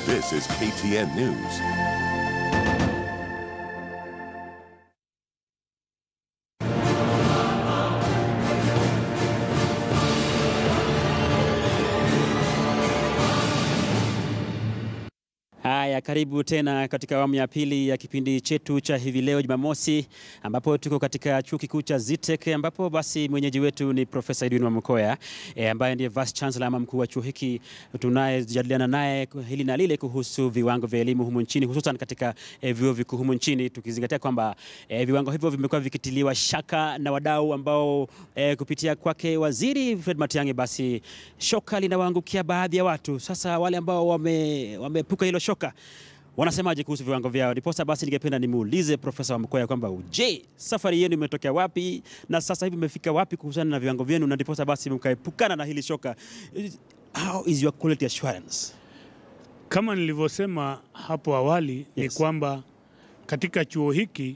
This is KTN News. Haya, karibu tena katika awamu ya pili ya kipindi chetu cha hivi leo Jumamosi, ambapo tuko katika chuo kikuu cha Zitek, ambapo basi mwenyeji wetu ni Profesa Edwin Wamkoya e, ambaye ndiye vice chancellor ama mkuu wa chuo hiki. Tunayejadiliana naye hili na lile kuhusu viwango vya elimu humu nchini, hususan katika e, vyuo vikuu humu nchini, tukizingatia kwamba e, viwango hivyo vimekuwa vikitiliwa shaka na wadau ambao e, kupitia kwake Waziri Fred Matiang'i, basi shoka linawaangukia baadhi ya watu. Sasa wale ambao wame, wameepuka hilo shoka wanasemaje kuhusu viwango vyao? Ndiposa basi ningependa nimuulize Profesa Wamkoya kwamba je, safari yenu imetokea wapi na sasa hivi imefika wapi kuhusiana na viwango vyenu, na ndiposa basi mkaepukana na hili shoka. How is your quality assurance? Kama nilivyosema hapo awali ni Yes. kwamba katika chuo hiki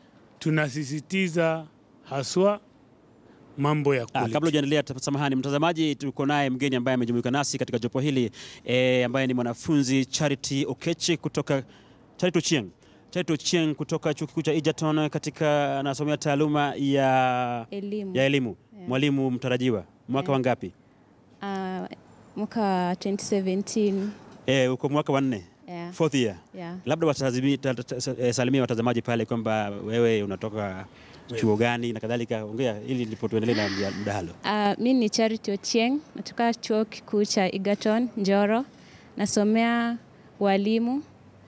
tunasisitiza haswa mambo ya Ah, quality. kabla hujaendelea, ta- samahani mtazamaji, tuko naye mgeni ambaye amejumuika nasi katika jopo hili e, ambaye ni mwanafunzi Charity Okechi kutoka Charity Ochieng. Charity Ochieng kutoka chuo kikuu cha Egerton katika anasomea taaluma ya elimu ya elimu, mwalimu mtarajiwa. Mwaka Yeah. wangapi? Ah, mwaka wa 2017 Eh, uko mwaka wa nne, yeah. fourth year. Yeah. Labda watazimi- ta- ta- ta- eh, salimia watazamaji pale kwamba wewe unatoka chuo gani na kadhalika. Ongea ili ndipo tuendelee na mja- mdahalo. Ah, mi ni Charity Ochieng natoka chuo kikuu cha Egerton Njoro, nasomea walimu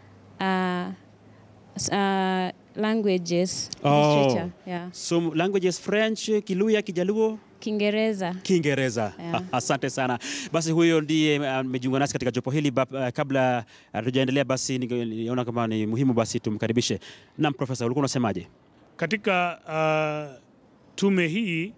ah, s- ah, languages Oh. literature, yeah. So languages French, Kiluya, Kijaluo, Kiingereza Kiingereza. Yeah. Asante sana. Basi huyo ndiye amejiunga nasi katika jopo hili. Ba- uh, Kabla hatujaendelea, basi ninge- niona kama ni muhimu basi tumkaribishe. Naam, Profesa, ulikuwa unasemaje? Katika ah, tume hii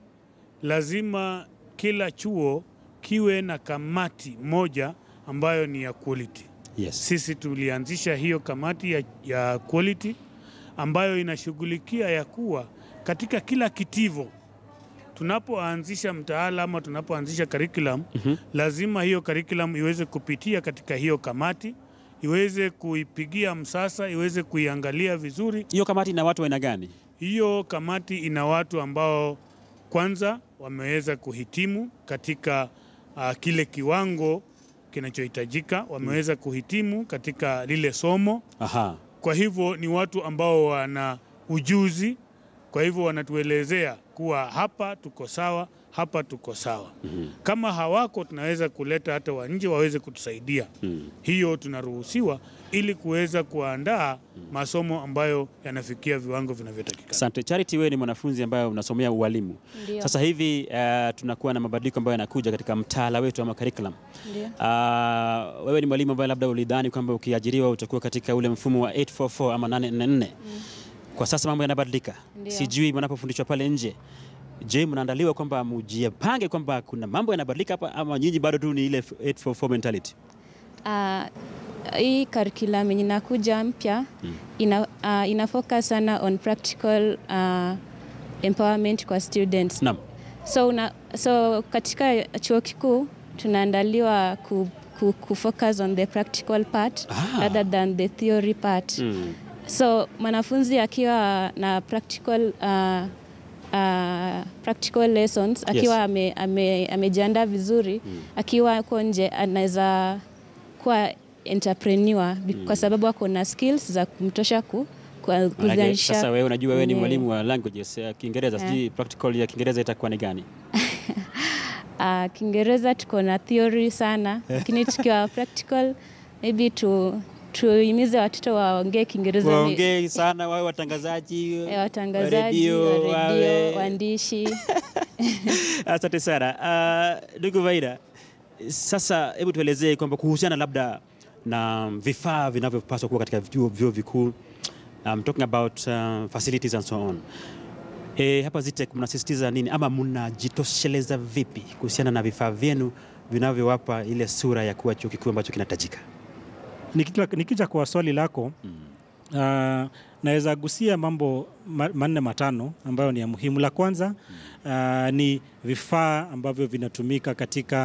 lazima kila chuo kiwe na kamati moja ambayo ni ya quality. Yes. Sisi tulianzisha hiyo kamati ya, ya quality ambayo inashughulikia ya kuwa katika kila kitivo tunapoanzisha mtaala ama tunapoanzisha curriculum Mhm. lazima hiyo curriculum iweze kupitia katika hiyo kamati, iweze kuipigia msasa, iweze kuiangalia vizuri. Hiyo kamati ina watu wa aina gani? Hiyo kamati ina watu ambao kwanza wameweza kuhitimu katika uh, kile kiwango kinachohitajika, wameweza kuhitimu katika lile somo. Aha. Kwa hivyo ni watu ambao wana ujuzi, kwa hivyo wanatuelezea kuwa hapa tuko sawa, hapa tuko sawa. Kama hawako, tunaweza kuleta hata wa nje waweze kutusaidia. Mm. Hiyo tunaruhusiwa ili kuweza kuandaa masomo ambayo yanafikia viwango vinavyotakikana. Asante. Charity, wewe ni mwanafunzi ambaye unasomea ualimu. Ndio. Sasa hivi uh, tunakuwa na mabadiliko ambayo yanakuja katika mtaala wetu ama curriculum. Ndio. Uh, wewe ni mwalimu ambaye labda ulidhani kwamba ukiajiriwa utakuwa katika ule mfumo wa 844 ama 844. Kwa sasa mambo yanabadilika. Ndio. Sijui mnapofundishwa pale nje, je, mnaandaliwa kwamba mjipange kwamba kuna mambo yanabadilika hapa ama nyinyi bado tu ni ile 844 mentality? Ah, hii curriculum yenye inakuja mpya ina, ah, ina focus sana on practical ah, empowerment kwa students Naam. so, una, so katika chuo kikuu tunaandaliwa ku, ku, ku focus on the practical part Ah. rather than the theory part Mm. so mwanafunzi akiwa na practical uh, uh, practical lessons akiwa ame, ame, amejiandaa vizuri akiwa huko nje anaweza kuwa entrepreneur bi- kwa sababu ako na skills za kumtosha ku, ku, Manake, kuzalisha Sasa wewe unajua wewe ni mwenyewe. mwalimu wa languages ya Kiingereza, Eh. sijui practical ya Kiingereza itakuwa ni gani? Ah, Kiingereza tuko na theory sana lakini tukiwa practical maybe tu tuhimize watoto waongee Kiingereza ni- Waongee sana wawe watangazaji, eh, wa watangazaji redio, wa wawe- redio waandishi Asante sana Ah, ndugu Vaida, sasa hebu tuelezee kwamba kuhusiana labda na vifaa vinavyopaswa kuwa katika vyuo vyuo vikuu. I'm talking about uh, facilities and so on. E, hapa Zitek mnasisitiza nini ama mnajitosheleza vipi kuhusiana na vifaa vyenu vinavyowapa ile sura ya kuwa chuo kikuu ambacho kinatajika? Nikija, nikija kwa swali lako uh, naweza gusia mambo ma- manne matano ambayo ni ya muhimu. La kwanza uh, ni vifaa ambavyo vinatumika katika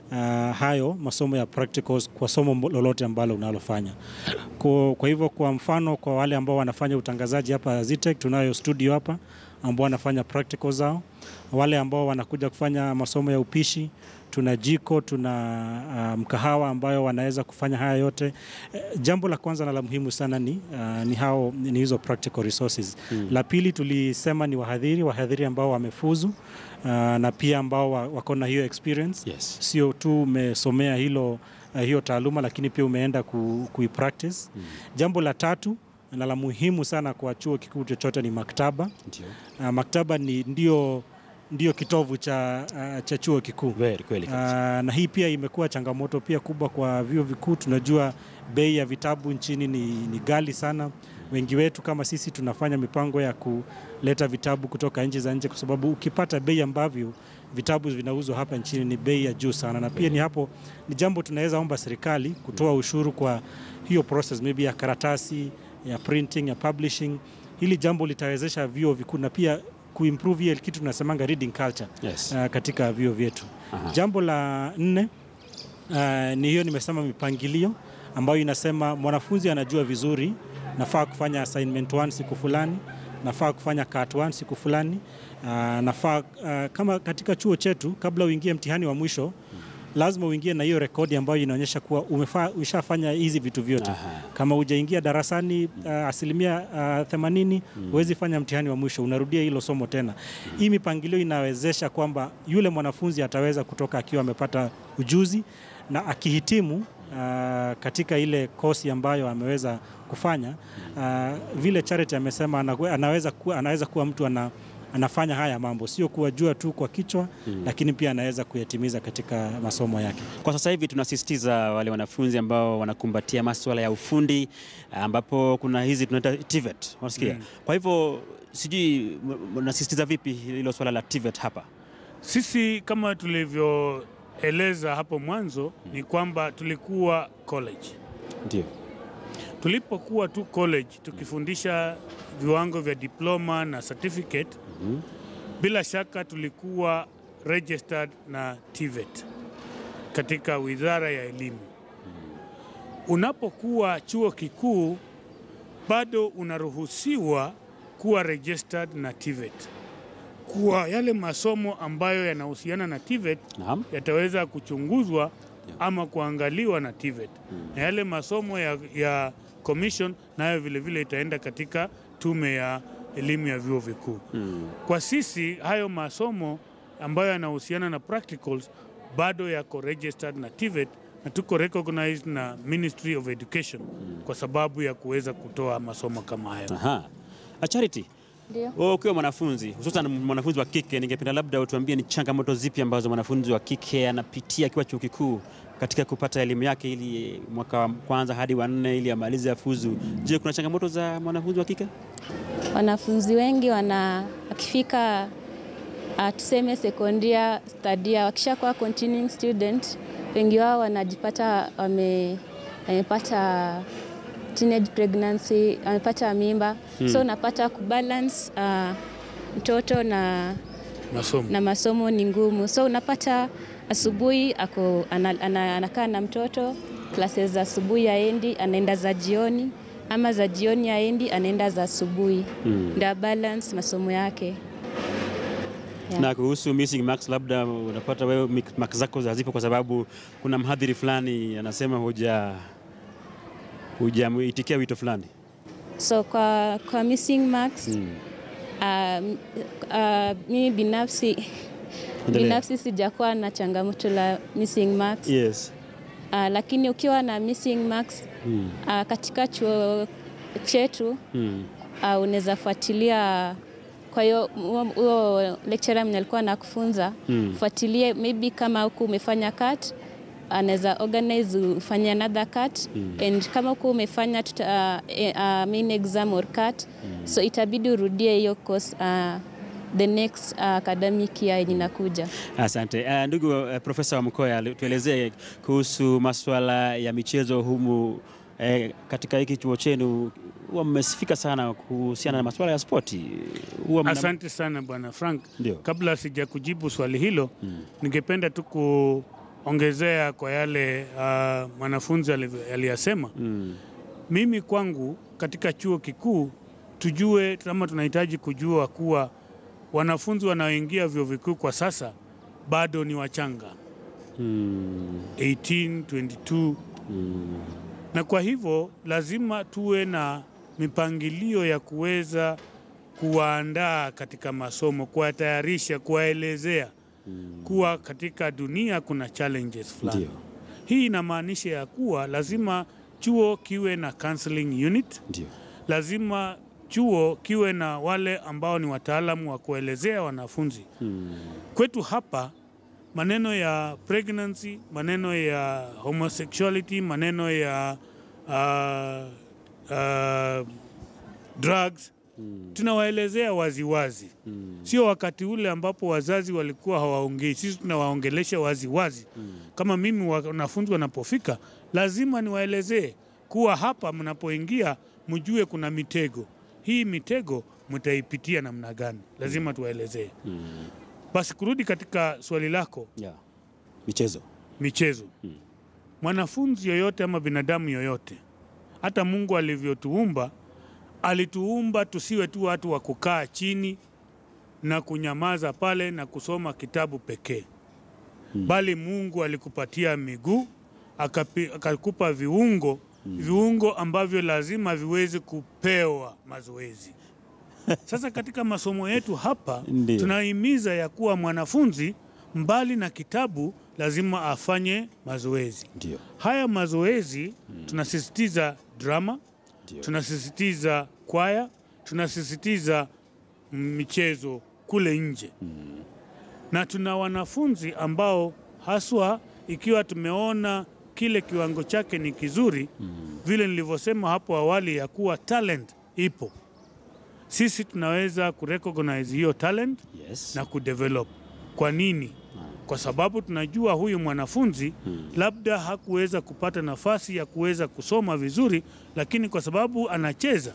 uh, hayo masomo ya practicals kwa somo lolote ambalo unalofanya. Kwa, kwa hivyo kwa mfano kwa wale ambao wanafanya utangazaji hapa Zitech, tunayo studio hapa ambao wanafanya practical zao. Wale ambao wanakuja kufanya masomo ya upishi, tuna jiko, tuna uh, mkahawa ambayo wanaweza kufanya haya yote. Eh, jambo la kwanza na la muhimu sana ni, uh, ni hao ni hizo practical resources. La pili tulisema ni wahadhiri, wahadhiri ambao wamefuzu uh, na pia ambao wa- wako na hiyo experience Yes. sio tu umesomea hilo uh, hiyo taaluma lakini pia umeenda ku, kuipractice. Jambo la tatu na la muhimu sana kwa chuo kikuu chochote ni maktaba. Ndio. Uh, maktaba ni ndio, ndio kitovu cha, uh, cha chuo kikuu. Very kweli Uh, kabisa. na hii pia imekuwa changamoto pia kubwa kwa vyuo vikuu. Tunajua bei ya vitabu nchini ni, ni ghali sana. Wengi wetu kama sisi tunafanya mipango ya kuleta vitabu kutoka nchi za nje, kwa sababu ukipata bei ambavyo vitabu vinauzwa hapa nchini ni bei ya juu sana, na pia ni hapo ni jambo tunaweza omba serikali kutoa ushuru kwa hiyo process maybe ya karatasi ya printing ya publishing. Hili jambo litawezesha vyuo vikuu na pia kuimprove ile kitu tunasemanga reading culture Yes. uh, katika vyuo vyetu. Aha. Jambo la nne uh, ni hiyo nimesema mipangilio ambayo inasema mwanafunzi anajua vizuri nafaa kufanya assignment 1 siku fulani, nafaa kufanya cat 1 siku fulani, uh, nafaa uh, kama katika chuo chetu kabla uingie mtihani wa mwisho lazima uingie na hiyo rekodi ambayo inaonyesha kuwa umefaa, ushafanya hizi vitu vyote. Aha. Kama hujaingia darasani uh, asilimia uh, 80 huwezi fanya mtihani wa mwisho, unarudia hilo somo tena. Hii mipangilio inawezesha kwamba yule mwanafunzi ataweza kutoka akiwa amepata ujuzi na akihitimu uh, katika ile kosi ambayo ameweza kufanya uh, vile Charity amesema anawe- anaweza kuwa, anaweza kuwa mtu ana, anafanya haya mambo, sio kuwajua tu kwa kichwa lakini pia anaweza kuyatimiza katika masomo yake. Kwa sasa hivi tunasisitiza wale wanafunzi ambao wanakumbatia masuala ya ufundi ambapo kuna hizi tunaita TVET, unasikia? Kwa hivyo sijui m- mnasisitiza vipi hilo swala la TVET hapa? Sisi kama tulivyoeleza hapo mwanzo ni kwamba tulikuwa college. Ndio. Tulipokuwa tu college tukifundisha viwango vya diploma na certificate, bila shaka tulikuwa registered na TVET katika Wizara ya Elimu. Unapokuwa chuo kikuu bado unaruhusiwa kuwa registered na TVET kuwa yale masomo ambayo yanahusiana na TVET Naam. yataweza kuchunguzwa ama kuangaliwa na TVET na yale masomo ya, ya commission nayo vile vile itaenda katika tume ya elimu ya vyuo vikuu. Kwa sisi hayo masomo ambayo yanahusiana na practicals bado yako registered na TVET na tuko recognized na Ministry of Education kwa sababu ya kuweza kutoa masomo kama hayo. Aha. A Charity, Ndio. wewe ukiwa mwanafunzi hususan mwanafunzi wa kike, ningependa labda utuambie ni changamoto zipi ambazo mwanafunzi wa kike anapitia akiwa chuo kikuu katika kupata elimu yake ili mwaka wa kwanza hadi wa nne ili amalize afuzu. Je, kuna changamoto za mwanafunzi wa kike? Wanafunzi wengi wana wakifika uh, tuseme sekondia stadia, wakishakuwa continuing student, wengi wao wanajipata wame, wamepata teenage pregnancy, wamepata mimba so unapata kubalance uh, mtoto na Masomo. na masomo ni ngumu, so unapata asubuhi ako ana, ana, anakaa na mtoto classes za asubuhi aendi, anaenda za jioni, ama za jioni aendi, anaenda za asubuhi mm. ndio balance masomo yake. Yeah. Na kuhusu missing marks, labda unapata wewe mik- marks zako hazipo kwa sababu kuna mhadhiri fulani anasema huja hujamuitikia wito fulani. So kwa, kwa missing marks Mm. um, uh, mimi binafsi Endelea. binafsi sijakuwa na changamoto la missing marks Yes. uh, lakini ukiwa na missing marks Mm. uh, katika chuo chetu Mm. uh, unaweza fuatilia. Kwa hiyo huo- huo lecturer mwenye alikuwa anakufunza Mm. fuatilie, maybe kama huku umefanya cut anaweza organize ufanye another cut and kama huku umefanya tuta, uh, eh, uh, main exam or cut so itabidi urudie hiyo course uh, the next uh, academic year yenye inakuja. Asante uh, ndugu uh, Profesa Wamkoya, tuelezee kuhusu masuala ya michezo humu eh, katika hiki chuo chenu. Huwa mmesifika sana kuhusiana na masuala ya spoti. Huwa mna- Asante sana Bwana Frank. Ndio. Kabla sija kujibu swali hilo, ningependa tu ongezea kwa yale uh, mwanafunzi alivyo- aliyasema Mm. mimi kwangu katika chuo kikuu tujue kama tunahitaji kujua kuwa wanafunzi wanaoingia vyuo vikuu kwa sasa bado ni wachanga Mm. 18, 22 Mm. na kwa hivyo lazima tuwe na mipangilio ya kuweza kuwaandaa katika masomo, kuwatayarisha, kuwaelezea kuwa katika dunia kuna challenges fulani. Ndio, Hii inamaanisha ya kuwa lazima chuo kiwe na counseling unit, ndio. lazima chuo kiwe na wale ambao ni wataalamu wa kuelezea wanafunzi. Mm. Kwetu hapa maneno ya pregnancy, maneno ya homosexuality, maneno ya uh, uh, drugs tunawaelezea waziwazi Mm. sio wakati ule ambapo wazazi walikuwa hawaongei. Sisi tunawaongelesha waziwazi kama mimi wanafunzi wanapofika, lazima niwaelezee kuwa hapa mnapoingia mjue kuna mitego. Hii mitego mtaipitia namna gani? Lazima tuwaelezee. Mm. Basi kurudi katika swali lako, Yeah. Michezo. michezo. Mwanafunzi yoyote ama binadamu yoyote, hata Mungu alivyotuumba, alituumba tusiwe tu watu wa kukaa chini na kunyamaza pale na kusoma kitabu pekee, bali Mungu alikupatia miguu akapi- akakupa viungo viungo ambavyo lazima viweze kupewa mazoezi. Sasa katika masomo yetu hapa Ndiyo. tunahimiza ya kuwa mwanafunzi mbali na kitabu lazima afanye mazoezi. Ndio. Haya mazoezi tunasisitiza drama, Ndio. tunasisitiza kwaya, tunasisitiza michezo kule nje na tuna wanafunzi ambao haswa ikiwa tumeona kile kiwango chake ni kizuri vile nilivyosema hapo awali ya kuwa talent ipo, sisi tunaweza kurecognize hiyo talent Yes. na kudevelop. Kwa nini? Kwa sababu tunajua huyu mwanafunzi labda hakuweza kupata nafasi ya kuweza kusoma vizuri, lakini kwa sababu anacheza,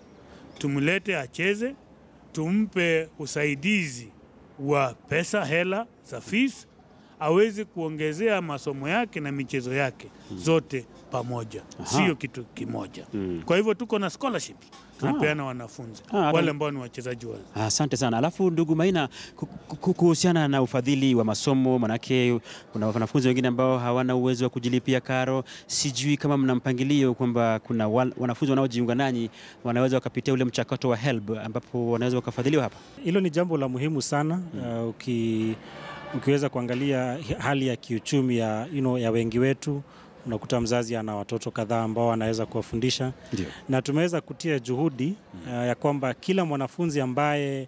tumlete acheze, tumpe usaidizi wa pesa, hela za fees, aweze kuongezea masomo yake na michezo yake zote pamoja, sio kitu kimoja. Kwa hivyo tuko na scholarships tunapeana wanafunzi Ah, hata- wale ambao ni wachezaji wa Asante sana. Alafu ndugu Maina, ku- ku- kuhusiana na ufadhili wa masomo, manake kuna wanafunzi wengine ambao hawana uwezo wa kujilipia karo. Sijui kama mna mpangilio kwamba kuna wal- wanafunzi wanaojiunga nanyi wanaweza wakapitia ule mchakato wa HELB ambapo wanaweza wakafadhiliwa hapa. Hilo ni jambo la muhimu sana uh, uki, ukiweza kuangalia hi- hali ya kiuchumi ya, you know, ya wengi wetu unakuta mzazi ana watoto kadhaa ambao anaweza kuwafundisha Ndio. na tumeweza kutia juhudi uh, ya kwamba kila mwanafunzi ambaye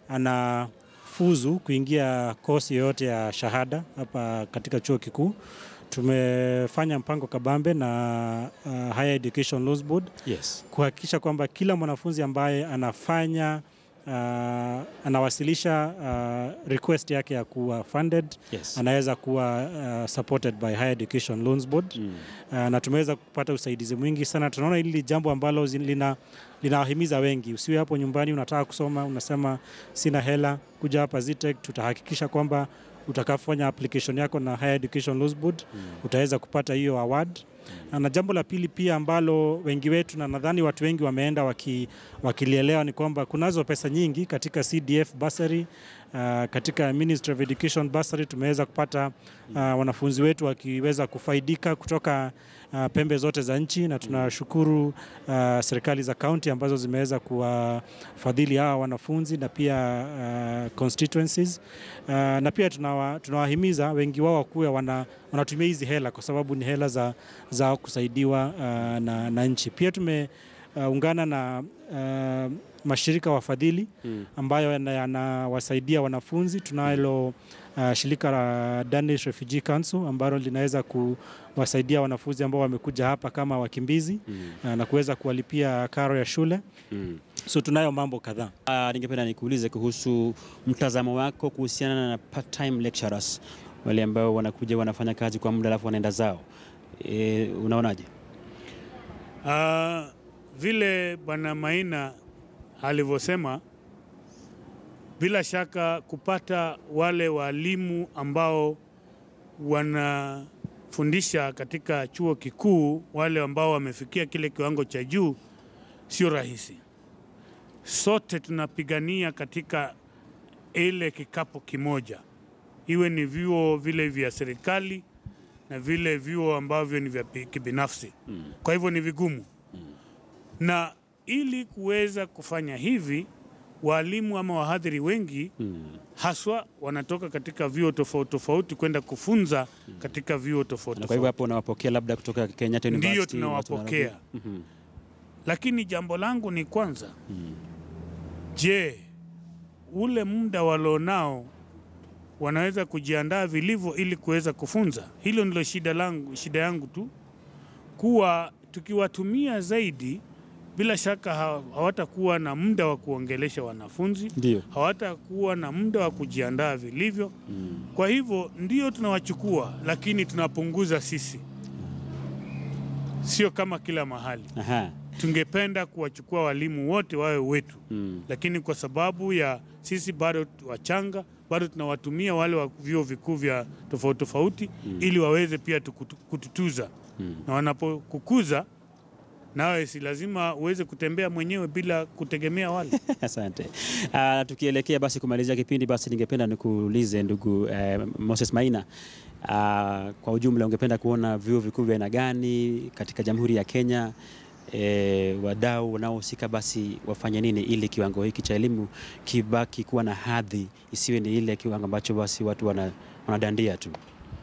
anafuzu kuingia kosi yoyote ya shahada hapa katika chuo kikuu tumefanya mpango kabambe na uh, Higher Education Loans Board Yes. kuhakikisha kwamba kila mwanafunzi ambaye anafanya uh, anawasilisha uh, request yake ya kuwa funded Yes. anaweza kuwa uh, supported by Higher Education Loans Board Mm. uh, na tumeweza kupata usaidizi mwingi sana. Tunaona hili ni jambo ambalo zi- lina linawahimiza wengi. Usiwe hapo nyumbani unataka kusoma, unasema sina hela, kuja hapa Zitech, tutahakikisha kwamba utakapofanya application yako na Higher Education Loans Board utaweza kupata hiyo award. Na jambo la pili pia ambalo wengi wetu na nadhani watu wengi wameenda waki, wakilielewa ni kwamba kunazo pesa nyingi katika CDF bursary uh, katika Ministry of Education bursary tumeweza kupata uh, wanafunzi wetu wakiweza kufaidika kutoka uh, pembe zote za nchi, na tunashukuru uh, serikali za kaunti ambazo zimeweza kuwafadhili hawa wanafunzi na pia uh, constituencies uh, na pia tunawa, tunawahimiza wengi wao wakuwe wana, wanatumia hizi hela kwa sababu ni hela za, za kusaidiwa uh, na, na nchi. Pia tumeungana na uh, mashirika wafadhili ambayo yana- yanawasaidia wanafunzi. Tunalo uh, shirika la Danish Refugee Council ambalo linaweza kuwasaidia wanafunzi ambao wamekuja hapa kama wakimbizi uh, na kuweza kuwalipia karo ya shule. Mm. So tunayo mambo kadhaa. Ah, ningependa nikuulize kuhusu mtazamo wako kuhusiana na part-time lecturers, wale ambao wanakuja wanafanya kazi kwa muda alafu wanaenda zao. E, unaonaje? Ah, vile Bwana Maina alivyosema, bila shaka kupata wale walimu ambao wanafundisha katika chuo kikuu, wale ambao wamefikia kile kiwango cha juu, sio rahisi. Sote tunapigania katika ile kikapu kimoja, iwe ni vyuo vile vya serikali na vile vyuo ambavyo ni vya pi- kibinafsi. Kwa hivyo ni vigumu, na ili kuweza kufanya hivi, walimu ama wahadhiri wengi haswa wanatoka katika vyuo tofauti tofauti kwenda kufunza katika vyuo tofauti Na kwa hivyo tofauti. hapo unawapokea labda kutoka Kenyatta University. Ndiyo watu tunawapokea, wanarudi. Mhm. lakini jambo langu ni kwanza, je, ule muda walionao wanaweza kujiandaa vilivyo ili kuweza kufunza? Hilo ndilo shida langu, shida yangu tu, kuwa tukiwatumia zaidi, bila shaka ha- hawatakuwa na muda wa kuongelesha wanafunzi Ndio. hawatakuwa na muda wa kujiandaa vilivyo. Kwa hivyo ndio tunawachukua, lakini tunapunguza sisi, sio kama kila mahali. Aha. Tungependa kuwachukua walimu wote wawe wetu, Mm. lakini kwa sababu ya sisi bado wachanga, bado tunawatumia wale wa vyuo vikuu vya tofauti tofauti ili waweze pia tukutu- kututuza na wanapokukuza nawe si lazima uweze kutembea mwenyewe bila kutegemea wale. Asante. Uh, tukielekea basi kumalizia kipindi, basi ningependa nikuulize ndugu eh, Moses Maina, uh, kwa ujumla ungependa kuona vyuo vikuu vya aina gani katika Jamhuri ya Kenya? E, wadau wanaohusika basi wafanye nini ili kiwango hiki cha elimu kibaki kuwa na hadhi, isiwe ni ile kiwango ambacho basi watu wana, wanadandia tu.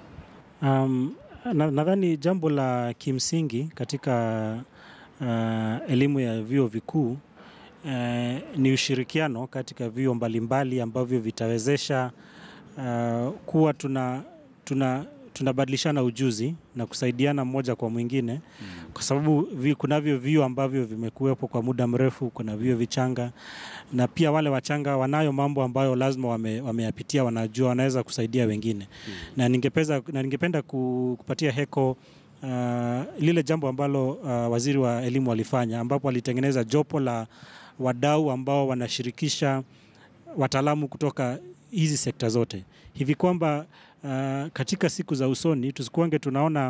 Um, na- nadhani jambo la kimsingi katika uh, elimu ya vyuo vikuu uh, ni ushirikiano katika vyuo mbalimbali ambavyo vitawezesha uh, kuwa tuna, tuna tunabadilishana ujuzi na kusaidiana mmoja kwa mwingine kwa sababu vi, kunavyo vyuo ambavyo vimekuwepo kwa muda mrefu, kuna vyuo vichanga na pia wale wachanga wanayo mambo ambayo lazima wame, wameyapitia, wanajua wanaweza kusaidia wengine na ningepeza, na ningependa ku- kupatia heko uh, lile jambo ambalo uh, waziri wa elimu alifanya ambapo alitengeneza jopo la wadau ambao wanashirikisha wataalamu kutoka hizi sekta zote hivi kwamba uh, katika siku za usoni tusikuange tunaona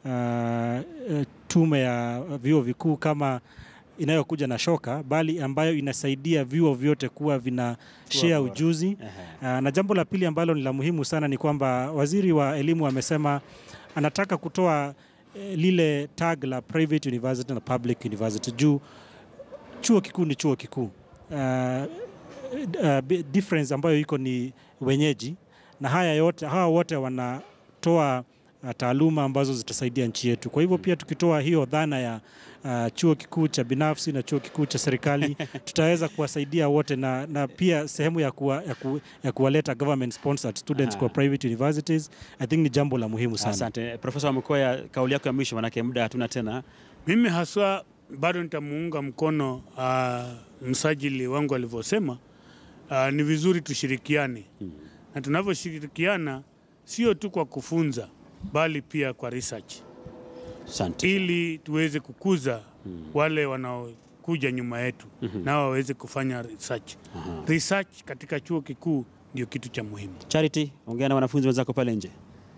uh, uh, tume ya vyuo vikuu kama inayokuja na shoka bali ambayo inasaidia vyuo vyote kuwa vina share bora. ujuzi Aha. Uh, na jambo la pili ambalo ni la muhimu sana ni kwamba waziri wa elimu amesema anataka kutoa eh, lile tag la private university na public university juu chuo kikuu ni chuo kikuu. Uh, uh, bi- difference ambayo iko ni wenyeji, na haya yote hawa wote wanatoa uh, taaluma ambazo zitasaidia nchi yetu. Kwa hivyo pia tukitoa hiyo dhana ya uh, chuo kikuu cha binafsi na chuo kikuu cha serikali tutaweza kuwasaidia wote na, na pia sehemu ya, kuwa, ya, ku, ya kuwaleta government sponsored students Aha. kwa private universities I think ni jambo la muhimu sana. Asante Profesa Wamkoya, kauli yako ya mwisho, manake muda hatuna tena. Mimi haswa bado nitamuunga mkono uh, msajili wangu alivyosema. Uh, ni vizuri tushirikiane na tunavyoshirikiana sio tu kwa kufunza bali pia kwa research Asante. ili tuweze kukuza wale wanaokuja nyuma yetu nao waweze kufanya research. Research katika chuo kikuu ndio kitu cha muhimu. Charity, ongea na wanafunzi wenzako pale nje.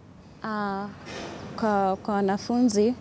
Ah, kwa, kwa wanafunzi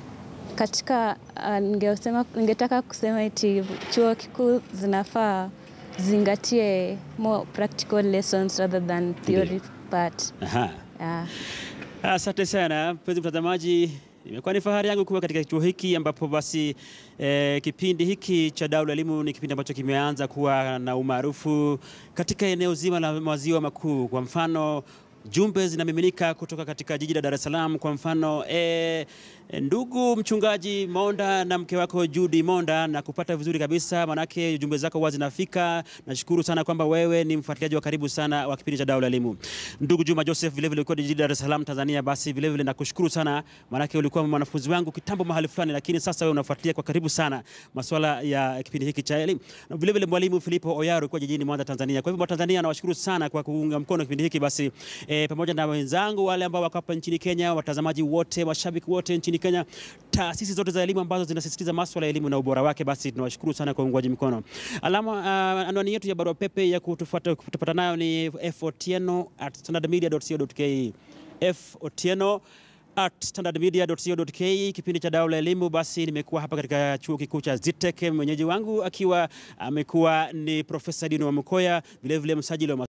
katika ah, ningesema, ningetaka kusema eti chuo kikuu zinafaa zingatie more practical lessons rather than theory part. Aha. Yeah. Asante sana mpenzi mtazamaji, imekuwa ni fahari yangu kuwa katika kituo hiki ambapo basi eh, kipindi hiki cha Dau la Elimu ni kipindi ambacho kimeanza kuwa na umaarufu katika eneo zima la maziwa makuu. Kwa mfano jumbe zinamiminika kutoka katika jiji la Dar es Salaam. Kwa mfano eh, ndugu mchungaji Monda na mke wako Judy Monda, na kupata vizuri kabisa, manake jumbe zako huwa zinafika. Nashukuru sana kwamba wewe ni mfuatiliaji wa karibu sana wa kipindi cha Dau la Elimu. Ndugu Juma Joseph, vile vile ulikuwa jijini Dar es Salaam Tanzania, basi vile vile nakushukuru sana, manake ulikuwa mwanafunzi wangu kitambo mahali fulani, lakini sasa wewe unafuatilia kwa karibu sana masuala ya kipindi hiki cha elimu. Na vile vile mwalimu Filipo Oyaro alikuwa jijini Mwanza Tanzania. Kwa hivyo Watanzania nawashukuru sana kwa kuunga mkono kipindi hiki basi e, pamoja na wenzangu wale ambao wako hapa nchini Kenya, watazamaji wote, mashabiki wote nchini Kenya, taasisi zote za elimu ambazo zinasisitiza masuala ya elimu na ubora wake, basi tunawashukuru sana kwa uungwaji mkono. Alama uh, anwani yetu ya barua pepe ya kutufuata kutupata nayo ni fotieno at standardmedia.co.ke. F Otieno at standardmedia.co.ke, kipindi cha Dau la Elimu. Basi nimekuwa hapa katika chuo kikuu cha ZITEC, mwenyeji wangu akiwa amekuwa ni Profesa Edwin Wamkoya, vilevile msajili wa